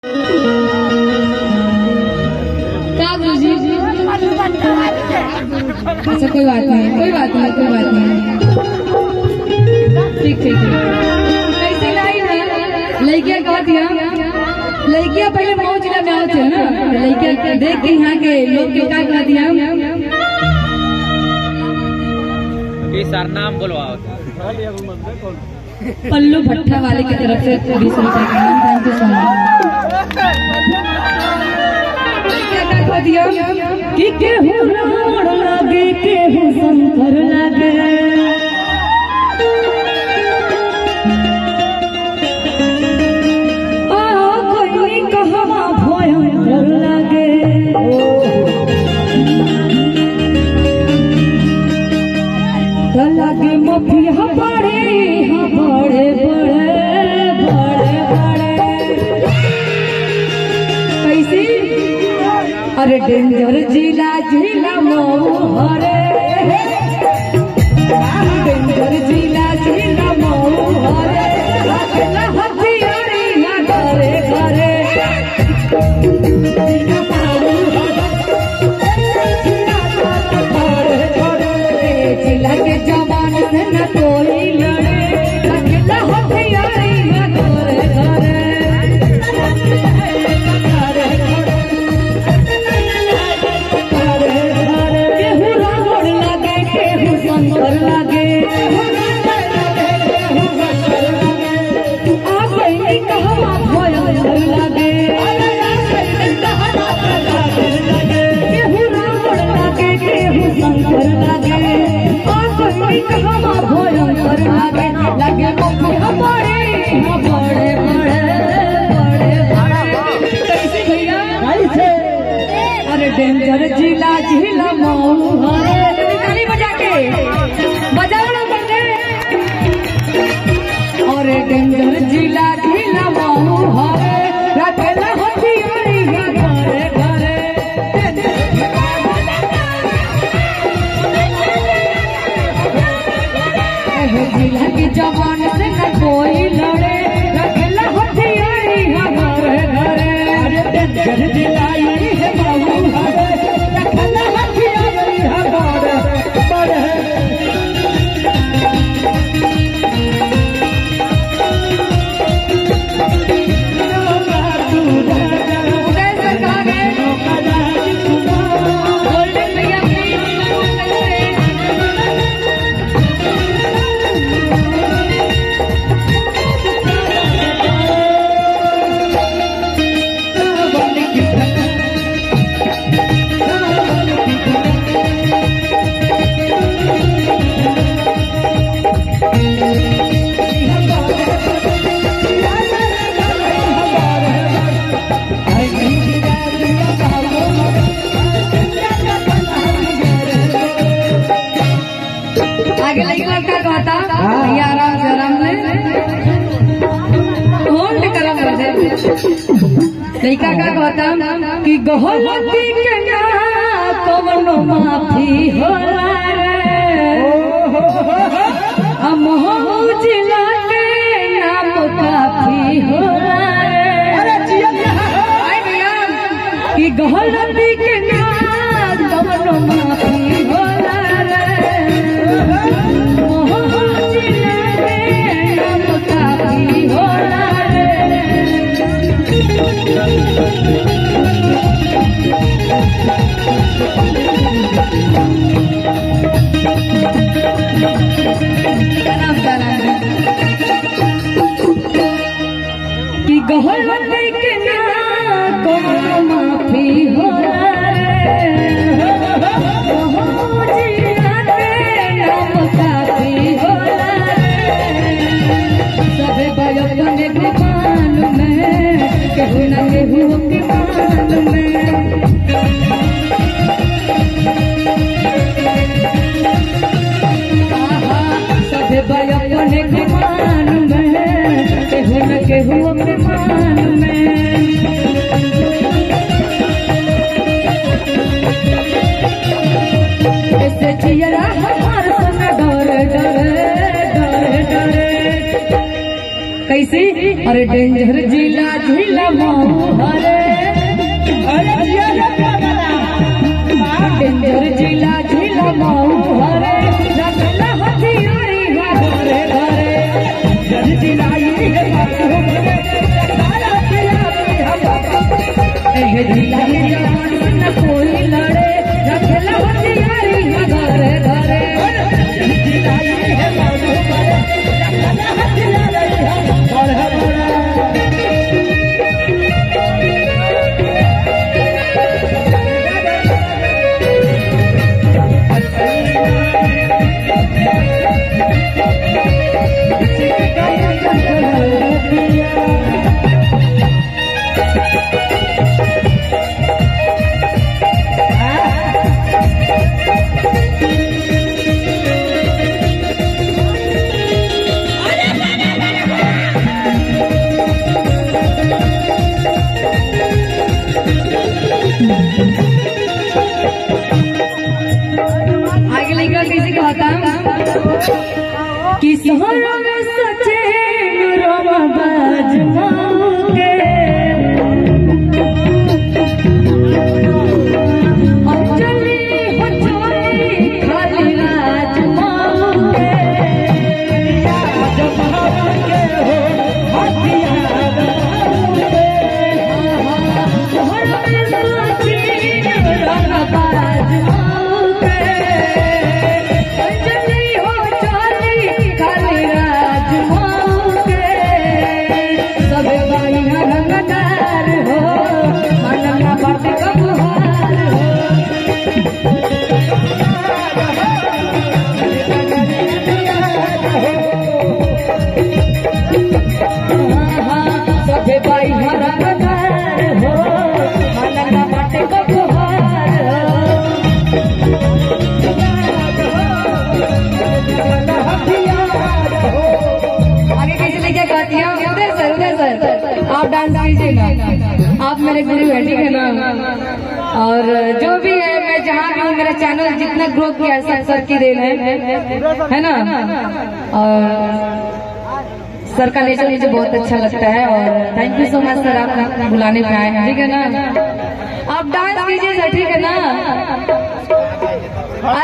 क्या गुरुजी अच्छा कोई बात नहीं कोई बात नहीं कोई बात नहीं ठीक ठीक ठीक कैसे लाई ना लड़किया कह दिया लड़किया पहले मऊ जिला में आओ थे ना लड़किया देख के यहाँ के लोग के का कह दिया कि सर नाम बोलवाओ पल्लू भट्टा वाले की तरफ से बीस रुपए का नाम थैंक यू सो मच लड़किया का कह दिया कि केहू रावण लागे केहू शंकर लागे आ कोई कहवा भयंकर लागे त लागे मफिया बड़े हाँ बड़े बड़े बड़े बड़े कैसी अरे डेंजर जिला जिला मऊ हरे डेंजर जिला जिला मऊ हरे हथियारी ना घरे घरे जिला के जवान से न कोई लड़े अकेला हथियारी ना घरे घरे केहू रावण लागे केहू शंकर लागे आ गई कहवा भयंकर लागे केहू रावण लागे केहू शंकर लागे आ गई कहवा भयंकर लागे लागे मफिया बड़े हाँ बड़े बड़े बड़े बड़े कैसे भैया कैसे अरे डेंजर जिला जिला मऊ हरे ताली बजा के बजाओ ना बंदे अरे डेंजर जिला जिला मऊ हरे रखेला हथियारी या घरे घरे एहो जिला के जवान से न कोई लड़े रखेला हथियारी या घरे घरे अरे डेंजर जिला यही है मऊ हरे रखेला हथियारी या घरे घरे उदय सर कहाँ गए? गोल्डन भैया प्लीज आगे लड़का का कहता भैया आराम से आराम से होल्ड करम कर दे लड़का का कहता कि गहलती के ना कवनो माफी होला रे हम हो जिला के नाम काफी होला रे आए भैया कि गहलती के ना कवनो माफी होला रे कि गहल के ना कोनो माफी होला रे हो जिया के नाम काफी होला रे सबे बयपन के मान में केहू न केहू के मान में आहा, सबे बयपन के मान में केहू न केहू के मान में ऐसे जियरा हमार सन डरे डरे डरे डरे कैसे अरे डेंजर जिला जिला जिला माऊ हरे डेंजर जिला जिला माऊ हरे रखला हथियारी घरे घरे एहे जिला में जवान न कोई लड़े रखला हथियारी घरे घरे आगे लिखा कैसे कहता कि सहर में सचे रमबाज मांगे अंजलि हो चोरी खाली राज मांगे सहर में सचे रमबाज मांगे अंजलि हो चोरी खाली राज मांगे सब भाई रंगदार हो मनना बात कबूहार हो सबे भाई रंगदार हो मनना बात कबूहार हो आगे कैसे लेके गाती हैं उधर सर उधर सर आप डांस कीजिए ना आप मेरे गुरु हैं ठीक है ना और जो भी है मैं जहाँ भी हूँ मेरा चैनल जितना ग्रो किया है सब सर की देन है है ना और सर का नेचर मुझे बहुत अच्छा लगता है और थैंक यू सो मच सर आप बुलाने पे आए हैं ठीक है ना आप डांस कीजिए सर ठीक है ना